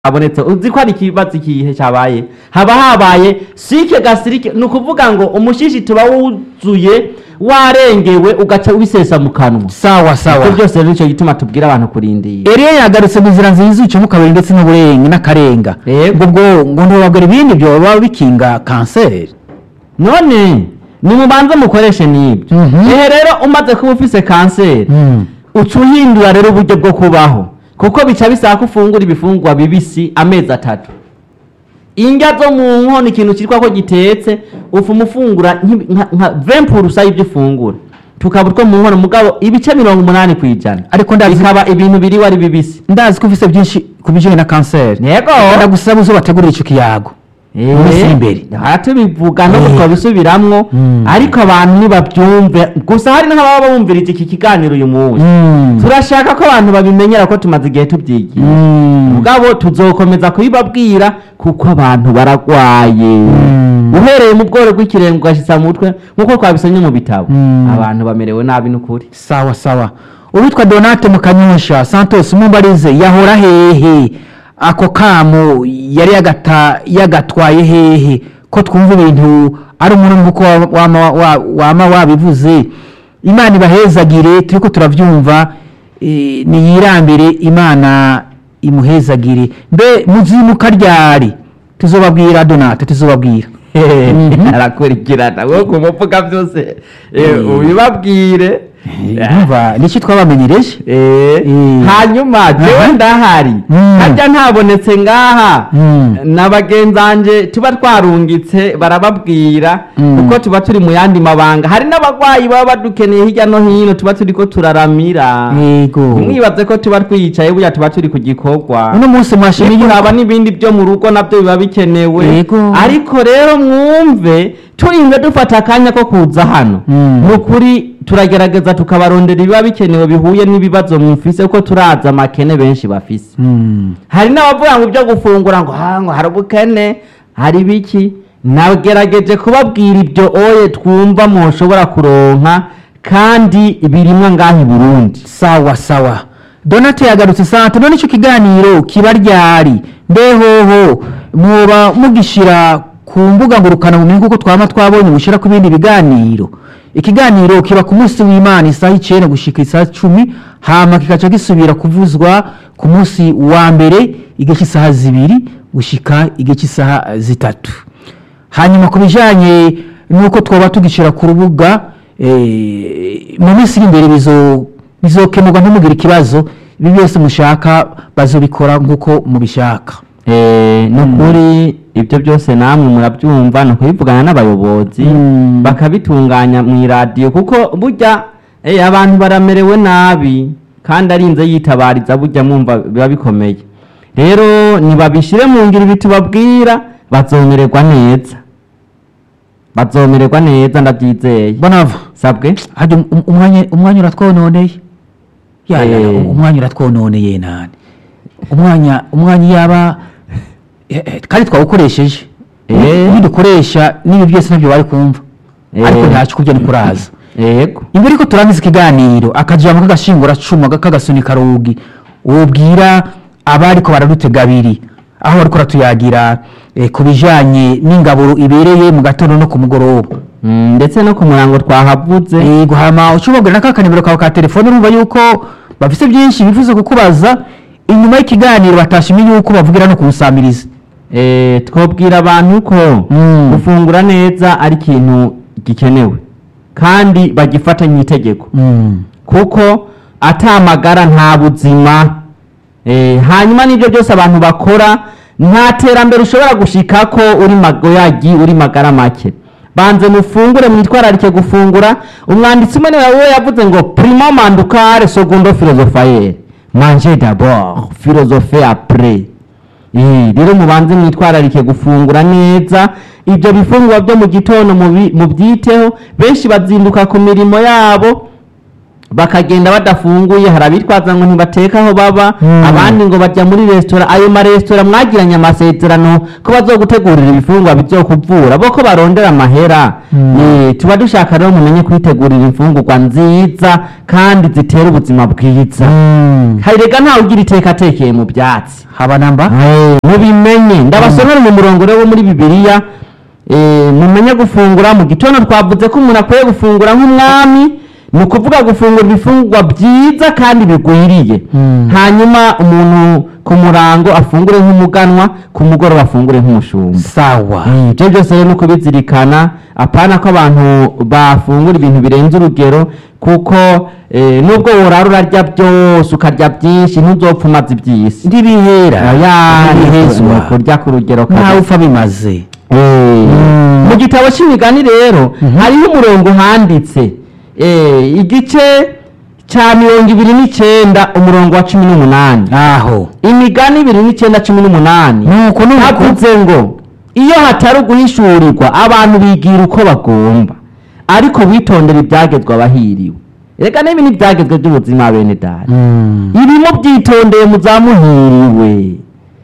abonetse uzi ko ari ikibazo ikihe cyabaye haba habaye sike gasirike ni ukuvuga ngo umushishi tuba wuzuye warengewe ugaca ubisesa mu kanwa sawa sawa ibyo byose rero nicyo gituma tubwira abantu kurindira Eliya yagarutse mu nzira nziza ucamo kabiri ndetse n'uburenga n'akarenga Yego. ubwo ngo ntibabwira ibindi byo baba bikinga kanseri none nimubanze mukoreshe n'ibyo Mhm. ehe rero umaze kuba ufise kanseri uca uhindura rero uburyo bwo kubaho kuko bica bisaba ko ufungura ibifungurwa bibisi amezi atatu indya zo mu nkono ikintu cyitwa ko gitetse ufuma ufungura nk'ibi- nka nka vempurusa y'ibyo ufungura tukaba utwo mu nkono mugabo ibice mirongo umunani ku ijana Ariko ndazi- bikaba ibintu biriwe ari bibisi ndazi ko ufite byinshi ku bijyanye na kanseri yego ndagusaba uzo bategurira icyo kiyago mu minsi iri imbere aha tubivuga no Eh. twabisubiramwo Mm. ariko abantu ntibabyumve gusa hari n'ababa bumvirije iki kiganiro uyu munsi Mm. turashaka ko abantu babimenyera ko tumaze igihe tubyigiye Mm. mugabo tuzokomeza kubibabwira kuko abantu baragwaye Mm. uhereye mu bworo bw'ikirenge ugashyitsa mu mutwe nk'uko twabisomye mu bitabo Mm. abantu bamerewe nabi n'ukuri sawa sawa uwitwa donate mukanyosha santos mumbarize yahora hehe ako kamo yari yagata yagatwaye hehe ko twumva ibintu ari umuntu nk'uko wa- wama wa- wama wabivuze imana ibahezagire turiko turavyumva eh, niyirambire imana imuhezagire mbe muzimuka ryari tuzobabwira donate tuzobabwira Mhm. arakurikirana wowe ku muvuga byose eh, Mm. ubibabwire umva niki twabamenyereje Eh, Mm. hanyuma jewe Aha. ndahari Mm. harya ntabonetse ngaha Mm. na bagenzanje tuba twarungitse barababwira Mm. kuko tuba turi mu yandi mabanga hari n'abagwayi baba badukeneye hirya no hino tuba turiko turaramira yego mwibaze ko tuba twicaye burya tuba turi ku gikorwa uno munsi mwashimiye Ariko haba n'ibindi byo mu rugo nabyo biba bikenewe Yego. ariko rero mwumve turinze dufata akanya ko kuza hano Mm. ni ukuri turagerageza tukabarondera ibiba bikenewe bihuye n'ibibazo mufise kuko turazi amakene benshi bafise Mm. hari n'abavuga ngo ibyo gufungura ngo ha ngo hari ubukene hari biki nagerageje kubabwira ibyo oye twumva mushobora kuronka kandi birimwo ngaho i burundi sawa sawa donate yagarutse sante none icyo kiganiro kiba ryari mbehoho muba mugishira ku mbuga ngurukanabumenyi kuko twaba twabonye gushyira ku bindi biganiro ikiganiro kiba ku munsi w'imana isaha icyenda gushika isaha cumi hama kikaca gisubira kuvuzwa ku munsi wa mbere igihe cy'isaha zibiri gushika igihe cy'isaha zitatu hanyuma ku bijyanye n'uko twaba tugishyira ku rubuga eh, mu minsi iri imbere bizo- bizokemurwa ntimugire ikibazo ibi byose mushaka bazobikora nk'uko mubishaka Eh, ni ukuri ibyo byose namwe murabyumva ni ukubivugana n'abayobozi Mm. bakabitunganya mu iradiyo kuko burya eh, abantu baramerewe nabi kandi arinze yitabariza burya mwumva biba bikomeye rero nibabishyire mu ngiro ibi tubabwira bazomererwa neza bazomererwa neza ndabyizeye bonava sabwe hajya um- umwanya umwanya uratwononeye yana Eh. umwanya uratwononeye nani umwanya umwanya yaba eh, eh, kandi twawukoresheje Eh. nidukoresha n'ibi byose nabyo bari kumva Eh. ariko ntacyo kurya ni kuraza yego imbere ko turangiza ikiganiro akajambo k'agashingura cuma k'agasunika rugi wobwira abariko baradutega abiri aho bariko baratuyagira eh, ku bijanye n'ingaburo ibereye mu gatondo no ku mugoroba Mm, ndetse no ku murango twahavuze yego hama ucubabwira na ka kanimero kawe ka telefone urumva yuko bafise byinshi bifuza kukubaza inyuma y'ikiganiro batashimye yuko bavugira no kuwusamiriza Eh, twabwira abantu ko Mm. gufungura neza ari ikintu gikenewe kandi bagifatanye itegeko kuko atamagara nta buzima Eh, hanyuma n'ibyo byose abantu bakora nta terambere ushobora gushika ko uri magoyagi uri magara make banze mufungure mwitwararike gufungura umwanditsi umwe niwe we yavuze ngo primo mandukare secondo philosophaire manger d'abord philosophe après Eh, rero mubanze mwitwararike gufungura neza ibyo bifungurwa byo mu gitondo mubi- mubyiteho benshi bazinduka ku mirimo yabo bakagenda badafunguye hari abitwaza ngo ntibateka aho baba Mm. abandi ngo bajya muri resitora ayo maresitora mwagiranye amasezerano ko bazogutegurira ibifungwa bizokuvura bo ko barondera amahera Mm. Eh, tuba dushaka rero mumenye kwitegurira imfungurwa nziza kandi zitera ubuzima bwiza hari rega ntawe ugira iteka atekeye mu byatsi haba namba mubimenye ndabasomera mu murongo rero wo muri bibiliya eh, mumenye gufungura mu gitondo twavuze ko umuntu akwiye gufungura nk'umwami ni ukuvuga gufungura ibifungurwa byiza kandi bigwiriye Mm. hanyuma umuntu ku murango afungure nk'umuganwa ku mugoroba afungure nk'umushumba sawa ibyo byose rero ni ukubizirikana apana ko abantu bafungura ibintu birenze urugero kuko eh, nubwo worara urarya byose ukarya byinshi ntuzopfa umaze iby'isi ntibihera Ya, ntibihezwa ni ukurya ku rugero ntawe kabisa. upfa bimaze Eh, Mm. mu gitabo cy'imigani rero Mhm. hariho umurongo handitse eh, igice cya mirongo ibiri n'icyenda umurongo wa cumi n'umunani aho imigani ibiri n'icyenda cumi n'umunani nuko nuko havuze ngo iyo hatari uguhishurirwa abantu bigira uko bagomba ariko witondera ibyagezwe abahiriwe reka n'ibi ni ibyagezwe by'ubuzima bene data Mm. ibi mubyitondeye muzamuhiriwe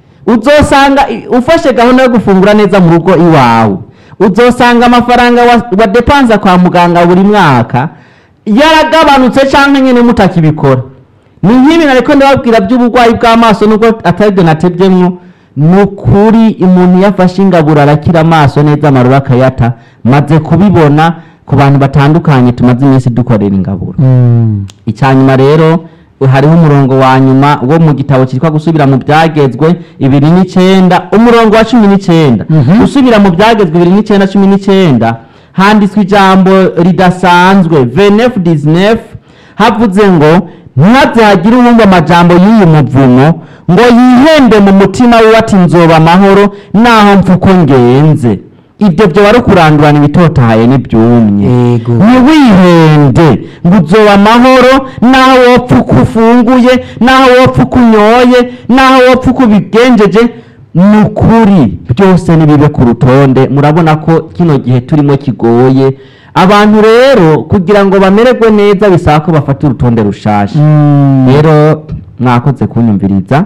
uzosanga i- ufashe gahunda yo gufungura neza mu rugo iwawe uzosanga amafaranga wa- wadepanza kwa muganga buri mwaka yaragabanutse cyangwa nyine mutakibikora ni nk'ibi nariko ndababwira by'uburwayi bw'amaso nubwo atari byo natebyemwo ni ukuri umuntu yafashe ingaburo arakira amaso neza amaruru akayata maze kubibona ku bantu batandukanye tumaze iminsi dukorera ingaburo Mm. icyanyuma rero hariho umurongo wa nyuma wo mu gitabo cyitwa gusubira mu byagezwe ibiri n'icyenda umurongo wa cumi n'icyenda Mhm. gusubira mu byagezwe ibiri n'icyenda cumi n'icyenda handitswe ijambo ridasanzwe venef dizinef havuze ngo ntihaze hagire uwumva amajambo y'uyu muvumo ngo yihembe mu mutima we ati nzoba amahoro naho mpfa uko ngenze ibyo byo wari ukurandurana ibitotahaye n'ibyumye Yego. ntiwihende ngo uzoba amahoro naho wopfa uko ufunguye naho wopfa uko unyoye naho wopfa uko ubigenjeje ni ukuri byose nibibe ku rutonde murabona ko kino gihe turimo kigoye abantu rero kugira ngo bamererwe neza bisaba ko bafata urutonde rushasha Mm. rero mwakoze kunyumviriza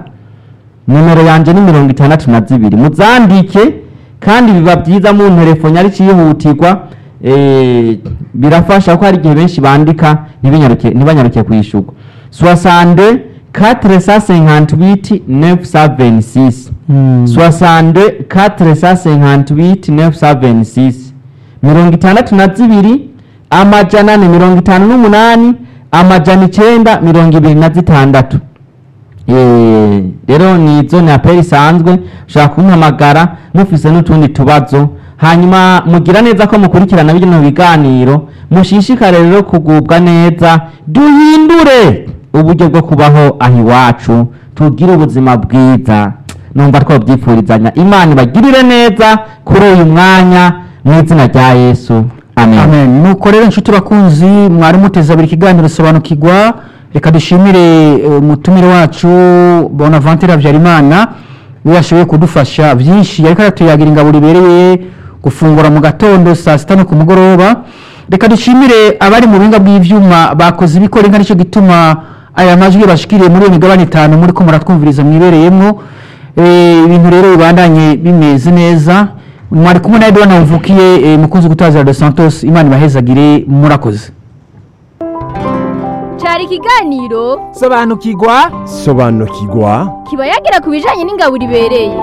nimero yanjye ni mirongo itandatu na zibiri muzandike kandi biba byiza mu telefone ari cyihutirwa eh, birafasha ko hari igihe benshi bandika ntibinyaruke ntibanyaruke kwishyurwa soixante quatre cent cinquante huit neuf cent vingt six Mm. soixante quatre cent cinquante huit neuf cent vingt six mirongo itandatu na zibiri amajana ane mirongo itanu n'umunani amajana icyenda mirongo ibiri na zitandatu Eh, rero ni zone ya peri isanzwe ushobora kumpamagara mufise n'utundi tubazo hanyuma mugira neza ko mukurikirana bino biganiro mushishikare rero kugubwa neza duhindure uburyo bwo kubaho aho iwacu tugire ubuzima bwiza numva twabyifurizanya imana ibagirire neza kuri uyu mwanya mu izina rya yesu amen, amen nuko rero inshuti bakunzi mwari muteze abiri ikiganiro sobanukirwa reka dushimire eh, umutumire wacu bonaventure habyarimana we yashoboye kudufasha byinshi ariko aratuyagira ingabo ribereye gufungura mu gatondo saa sita no ku mugoroba reka dushimire abari mu buhinga bw'ibyuma bakoze ibikora inka nicyo gituma aya majwi bashikiriye muri iyo migabane itanu muri ko muratwumviriza mwibereyemo Eh, ibintu rero bibandanye bimeze neza mwari kumwe na edouard navukiye mukunzi gutazira de santos imana ibahezagire murakoze cyari ikiganiro sobanukirwa sobanukirwa kiba yagira ku bijyanye n'ingaburo ibereye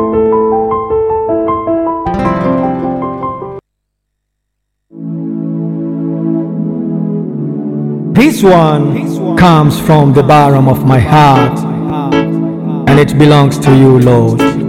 This one comes from the bottom of my heart, and it belongs to you, Lord.